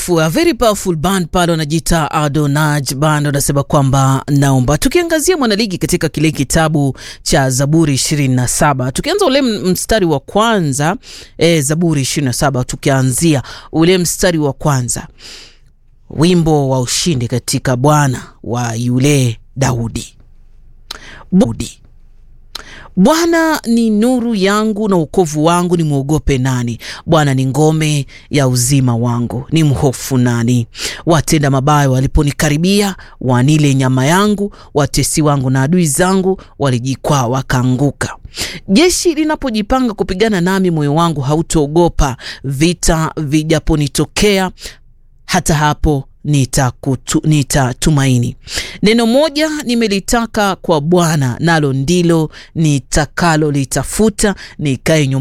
A very powerful band pale wanajiita Adonaj band wanasema kwamba naomba. Tukiangazia mwanaligi katika kile kitabu cha Zaburi 27 tukianza ule mstari wa kwanza e, Zaburi 27 tukianzia ule mstari wa kwanza, wimbo wa ushindi katika Bwana wa yule Daudi. Budi Bwana ni nuru yangu na wokovu wangu, ni mwogope nani? Bwana ni ngome ya uzima wangu, ni mhofu nani? Watenda mabaya waliponikaribia, wanile nyama yangu, watesi wangu na adui zangu walijikwaa wakaanguka. Jeshi linapojipanga kupigana nami, moyo wangu hautaogopa. Vita vijaponitokea, hata hapo nitatumaini. Nita neno moja nimelitaka kwa Bwana, nalo ndilo nitakalo litafuta, nikae